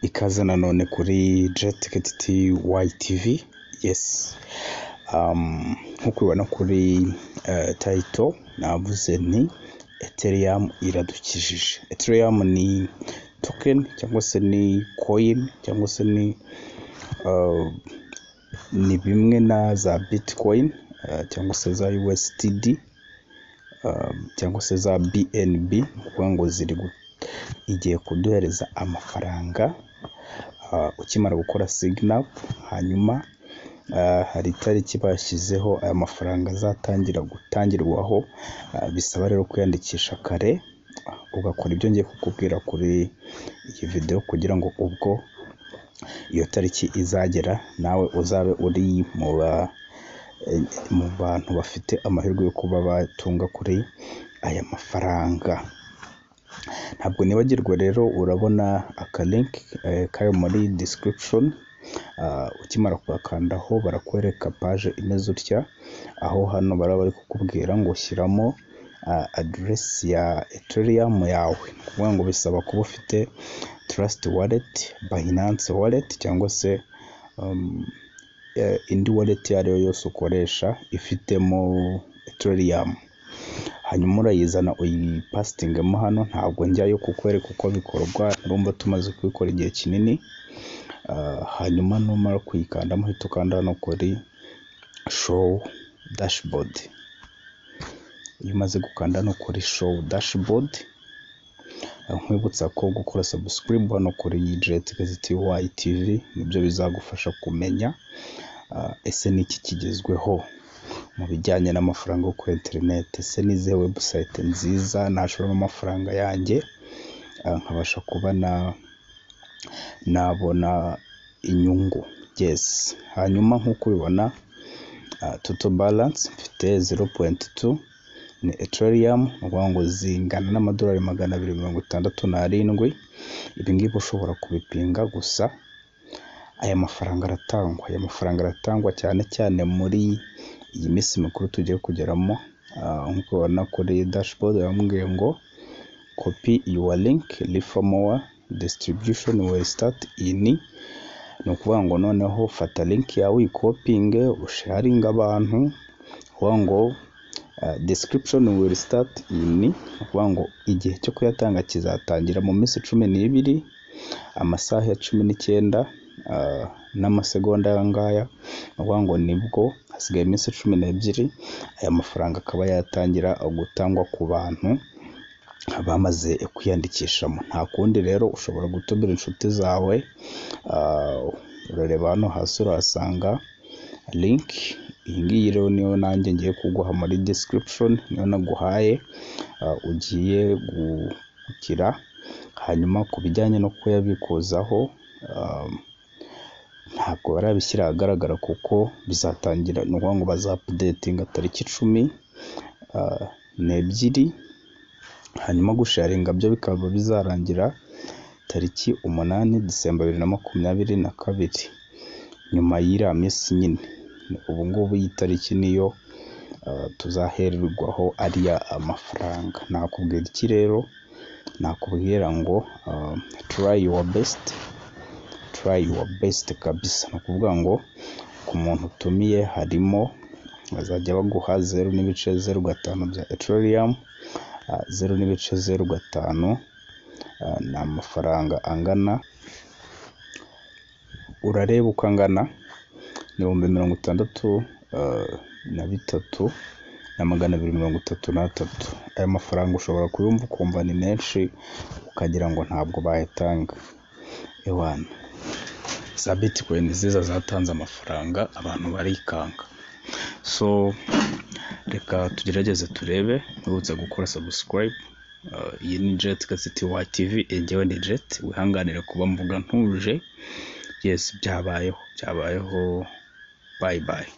Ikaze nanone kuri JTTYTV yesi nk'uko ubibona kuri tayito navuze nti eteriyamu iradukijije eteriyamu ni tokeni cyangwa se ni koyini cyangwa se ni ni bimwe na za bitikoyini cyangwa se za USTD cyangwa se za BNB ni ukuvuga ngo ziri igiye kuduhereza amafaranga ukimara gukora siginapu hanyuma hari itariki bashyizeho aya mafaranga azatangira gutangirwaho bisaba rero kwiyandikisha kare ugakora ibyo ngiye kukubwira kuri iyi videwo kugira ngo ubwo iyo tariki izagera nawe uzabe uri mu bantu bafite amahirwe yo kuba batunga kuri aya mafaranga ntabwo nibagirwa rero urabona akalinki kari muri disikiribishoni ukimara kugakandaho barakwereka paje imeze utya aho hano baraba bari kukubwira ngo shyiramo aderesi ya eteriyamu yawe ni ukuvuga ngo bisaba kuba ufite tarasiti waleti bayinanse waleti cyangwa se indi waleti iyo ari yo yose ukoresha ifitemo eteriyamu hanyuma urayizana uyipasitingamo hano ntabwo njyayo kukwereka uko bikorwa urumva tumaze kubikora igihe kinini hanyuma numara kuyikandamo uhita ukanda hano kuri showu dashibodi iyo umaze gukanda hano kuri showu dashibodi nkwibutsa ko gukora sabusikiribu hano kuri jetikazitiwayi tivi nibyo bizagufasha kumenya ese niki kigezweho mu bijyanye n'amafaranga yo kuri interineti ese n'izihe webusayite nziza nashoramo amafaranga yanjye nkabasha kuba nabona inyungu yesi hanyuma nk'uko ubibona toto baranse mfite zeru puwenti tu ni eteriyamu ni ukuvuga ngo zingana n'amadolari magana abiri mirongo itandatu n'arindwi ibi ngibi ushobora kubipinga gusa aya mafaranga aratangwa aya mafaranga aratangwa cyane cyane muri iyi minsi mikuru tugiye kugeramo nk'uko ubibona kuri dashibodi bamubwiye ngo kopi yuwa linki rifa mowa disitiribishoni weyi sitati ini ni ukuvuga ngo noneho fata linki yawe uyikopinge usharinge abantu ukuvuga ngo desitiribishoni weyi sitati ini ni ukuvuga ngo igihe cyo kuyatanga kizatangira mu minsi cumi n'ibiri amasaha ya cumi n'icyenda n'amasegonda aya ngaya ni ukuvuga ngo nibwo hasigaye iminsi cumi n'ebyiri aya mafaranga akaba yatangira gutangwa ku bantu bamaze kwiyandikishamo nta kundi rero ushobora gutumira inshuti zawe urareba hano hasi urahasanga linki iyi ngiyi rero niyo nanjye ngiye kuguha muri disikiririshoni niyo naguhaye ugiye gukira hanyuma ku bijyanye no kuyabikuzaho ntabwo barabishyira ahagaragara kuko bizatangira ni ukuvuga ngo bazapudetinga tariki icumi n'ebyiri hanyuma gusharinga byo bikaba bizarangira tariki umunani disemba bibiri na makumyabiri na kabiri nyuma y'iriya minsi nyine ubu ngubu iyi tariki niyo tuzahererwaho ariya amafaranga nakubwira iki rero nakubwira ngo turayi yuwa besiti turayi yuwa besiti kabisa ni ukuvuga ngo ku muntu utumiye harimo bazajya baguha zeru n'ibice zeru gatanu bya eteriyamu zeru n'ibice zeru gatanu ni amafaranga angana urareba uko angana ibihumbi mirongo itandatu na bitatu na magana abiri mirongo itatu n'atatu aya mafaranga ushobora kuyumva ukumva ni menshi ukagira ngo ntabwo bayatanga ewana za bitikoyini nziza zatanze amafaranga abantu barikanga so reka tugerageze turebe nturutse gukora sabusikarayibu iyi ni jeti gasiti wa tivi njyewe ni jeti wihanganire kuba mvuga ntuje yesi byabayeho byabayeho bayi bayi